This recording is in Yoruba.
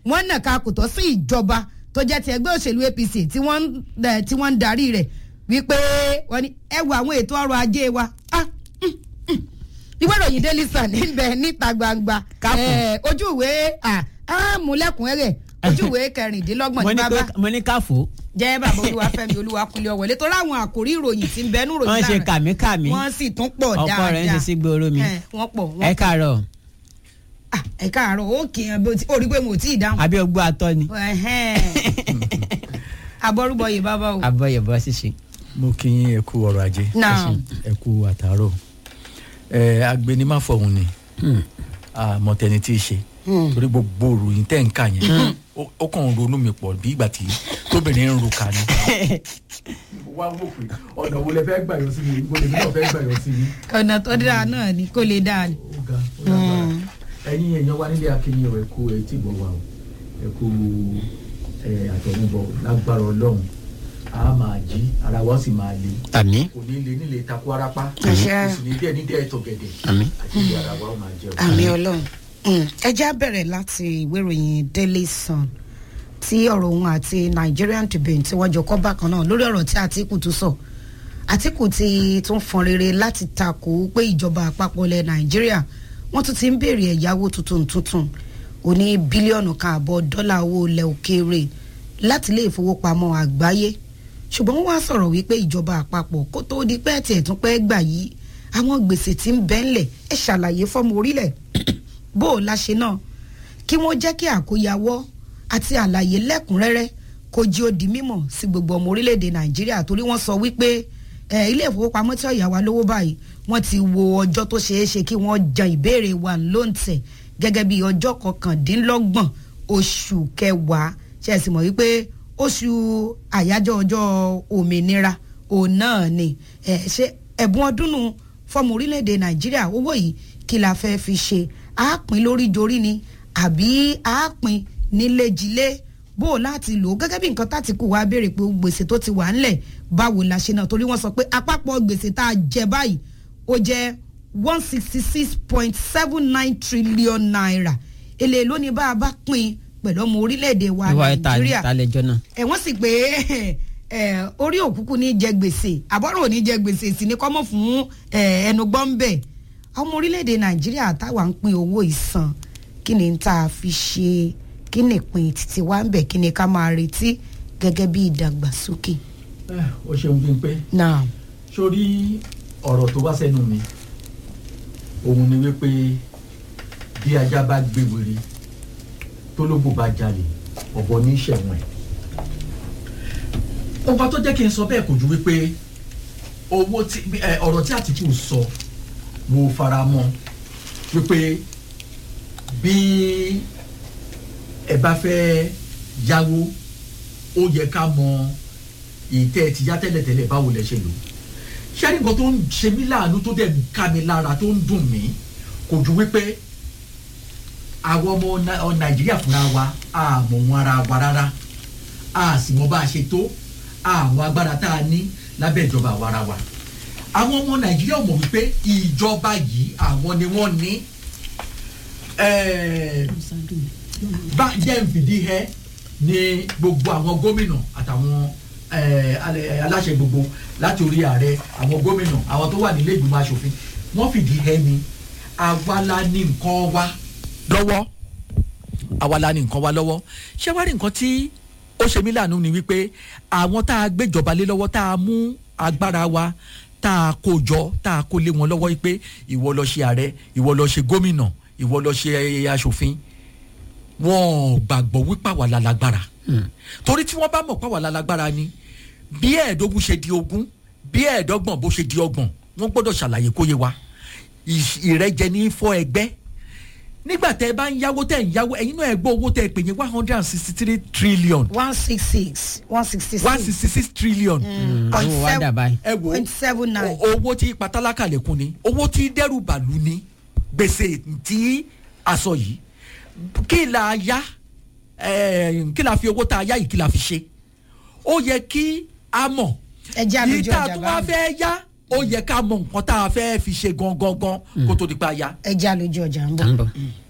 wọ́n nàka kòtọ́ sí ìjọba tó jẹ́ ti ẹgbẹ́ òṣèlú apc tí wọ́n ń eh, tí wọ́n ń darí rẹ̀ wípé wọ́n ní ẹ wo àwọn ètò ọrọ̀ ajé wa ah, mm, mm. ìwé ìròyìn daily sun níbẹ̀ níta gbangba Káfù. Eh, ojú ìwé ah, ah, múlẹ̀kùnrẹ́rẹ́ ojú ìwé kẹrìndínlọ́gbọ̀n mo ní ní bàbá kó- mo ní káfó jẹ́ bàbá olúwafẹ́mi olúwakunlé ọ̀wọ́lé tó láwọn àkòrí ìròyìn tí ń bẹnu ròyìn wọ́n ṣe láàrin- kàmíkàmí wọ́n sì tún pọ̀ ọkọ dáadáa rẹ̀ ń ṣe sí gbòòrò mi Eh, wọ́n pọ̀ wọ́n ẹ káàárọ̀ Ah, ẹ káàárọ̀ ó kì í yan bí o ti- ó rí pé mo ò tí ì dáhùn. àbí ọgbọ́n atọ́ ni abọ́rúbọyè bàbá o. abọ́yẹ̀bọ́ ṣíṣe. mo kí yín ẹ kú ọrọ̀ ajé náà ẹ kú àtàárọ̀ ẹ agbẹnimáfọ̀hún ni àmọ̀tẹ́ni tí ì ṣe torí gbogbo òròyìn tẹ́ ń kà yẹn ó- ó kàn ń ronú mi pọ̀ bí ìgbà tí tóbìnrin ń ro kà ní. wá wò pé ọ̀nà wo lẹ fẹ́ gbà yọ sí mi ibo lèmi náà fẹ́ gbà yọ sí mi. ọ̀nà tó dáa náà ni kó lè dáa ni. ó ga ó lágbára ẹ̀yin èèyàn wa nílé akínyìn ọ̀ ẹ kú ẹ tí gbọ́ wa o ẹ kú ẹ àtọ̀nubọ̀ lágbára ọlọ́run a máa jí ara wa ó sì máa le àmì kò ní le nílé takú arapa Àṣẹ. kò sì ní díẹ̀ ní díẹ̀ ẹ̀tọ̀ gẹ̀dẹ̀ Àmín. àti ilé ara wa ó máa jẹun. àmì ọlọ́run ẹ já bẹ̀rẹ̀ láti ìwé ìròyìn daily sun tí ọ̀rọ̀ òun àti nigerian tribune tí wọ́n jọ kọ́ bákan náà lórí ọ̀rọ̀ tí àtìkù tún sọ àtìkù ti tún fọn rere láti takò pé ìjọba àpapọ̀ ilẹ̀ nàìjíríà wọ́n tún ti ń béèrè ẹ̀yáwó tuntun tuntun òní bílíọ̀nù kan àbọ̀ dọ́là owó ilẹ̀ òkèèrè láti ilé ìfowópamọ́ àgbáyé ṣùgbọ́n wọ́n wá sọ̀rọ̀ wípé ìjọba àpapọ̀ kó tó di pẹ́ tiẹ̀ tún pẹ́ gbà yìí àwọn gbèsè tí ń bẹ́ ńlẹ̀ ẹ ṣàlàyé fọ́mọ orílẹ̀ bó o láṣẹ náà kí wọ́n jẹ́ kí àkóyawọ́ àti àlàyé lẹ́kùnrẹ́rẹ́ kó jí ó di mímọ̀ sí gbogbo ọmọ orílẹ̀-èdè nàìjíríà torí wọ́n sọ wípé ẹ, ilé ìfowópamọ́ tí ọ̀yà wa lówó báyìí wọ́n ti wo ọjọ́ tó ṣeé ṣe kí wọ́n jan ìbéèrè wa lóǹtẹ̀ gẹ́gẹ́ bí ọjọ́ kọkàndínlọ́gbọ̀n oṣù kẹwàá ṣe é sì mọ̀ wípé oṣù àyájọ́ ọjọ́ òmìnira òun náà ni ẹ, ṣé ẹ̀bùn ọdún nù fọmọ orílẹ̀-èdè nàìjíríà owó yìí kí la fẹ́ fi ṣe àápín lórí dorí ni àbí àápín nílé-jilé bó o láti lò ó gẹ́gẹ́ bí nǹkan tàtìkù wá béèrè pé gbèsè tó ti wà ńlẹ̀ báwo la ṣe náà torí wọ́n sọ pé àpapọ̀ gbèsè tá a jẹ báyìí ó jẹ́ one sixty six point seven nine trillion naira èlé lónìí bá a bá pín pẹ̀lú ọmọ orílẹ̀-èdè wa ìwà ìta nàìjíríà ìtàlẹ́jọ́ náà. ẹ wọ́n sì pé ẹ, orí òkúkú ní jẹ gbèsè àbọ̀rọ̀ ò ní jẹ gbèsè sì ní kọ́mọ̀ fún ẹ, ẹnu gbọ́n bẹ̀ ọmọ orílẹ̀-èdè nàìjíríà táwa ń pín owó ìsan kí ni tá a fi ṣe kí ni ìpín títí wá ń bẹ̀ kí ni ká máa retí gẹ́gẹ́ bí ìdàgbàsókè. ẹ ó ṣeun bí n pé náà sórí ọ̀rọ̀ tó wá sẹ́nu mi òun ni wípé bí ajá bá gbé wèrè tó lógbò bá jalè ọ̀bọ ní ìṣẹ̀wọ̀n ẹ̀. ọba tó jẹ́ kí n sọ bẹ́ẹ̀ kò ju wípé owó tí ẹ, ọ̀rọ̀ tí àtìkù sọ mo fara mọ́ wípé bí ẹ bá fẹ́ yáwó ó yẹ ká mọ ìtẹ́ ti yá tẹ́lẹ̀tẹ́lẹ̀ báwo lẹ ṣe lò ṣẹ́ni nǹkan tó ń ṣe mí láàánú tó dẹ̀ ń ká mi lára tó ń dùn mí kò ju wípé àwọn ọmọ Nai- ọ nàìjíríà fúnra wa a mọ̀ wọn ara wa rárá a sì mọ bá a ṣe tó àwọn agbára tá a ní lábẹ́ ìjọba àwa ara wa àwọn ọmọ nàìjíríà mọ̀ wípé ìjọba yìí àwọn ni wọ́n ní ẹ̀ẹ́ bá jẹ́ ń fìdí hẹ́ ní gbogbo àwọn gómìnà àtàwọn eh, alẹ- aláṣẹ gbogbo láti orí ààrẹ àwọn gómìnà àwọn tó wà nílé ìgbìmọ̀ asòfin wọ́n fìdí hẹ́ ni àwa la ní nǹkan wa lọ́wọ́ àwa la ní nǹkan wa lọ́wọ́ ṣé wàá rí nǹkan tí ó ṣe mí láàánú ni wípé àwọn tá a gbéjọba lé lọ́wọ́ tá a mú agbára wa tá a kó jọ tá a kó lé wọn lọ́wọ́ wípé ìwọ lọ ṣe ààrẹ ìwọ lọ ṣe gómìnà ìwọ lọ ṣe eh, asòfin wọn ò gbàgbọ́ wípé àwa la lágbára torí tí wọ́n bá mọ̀ pé àwa la lágbára ni bí ẹ̀ẹ́dógún ṣe di ogún bí ẹ̀ẹ́dọ́gbọ̀n bó ṣe di ọgbọ̀n wọ́n gbọ́dọ̀ ṣàlàyé kó yé wa Ìṣ- ìrẹ́jẹ ní fọ́ ẹgbẹ́ nígbà tẹ́ ẹ bá ń yáwó tẹ́ ẹ ń yáwó ẹ̀yin náà ẹ gbọ́ owó tẹ́ ẹ pè ní one hundred and sixty three trillion one six six one sixty one six sixty six trillion point àwọn wa dà báyìí. ẹ wo point seven nine. o- owó tí pátálákà lẹ́kùn ni owó tí dẹ́rù bàlú ni gbèsè tí a sọ yìí kí la yá eh, kí la fi owó tá a yá yìí kí la fi ṣe ó yẹ kí a mọ̀ ẹ jẹ́ àlejò yìí tá a ọjà tún wá báyìí. fẹ́ yá ó yẹ ká mọ̀ nǹkan tá a fẹ́ fi ṣe gangan gan kó tó di pa ya. ẹ jẹ́ àlejò ọjà ń à ń bọ̀. bọ̀.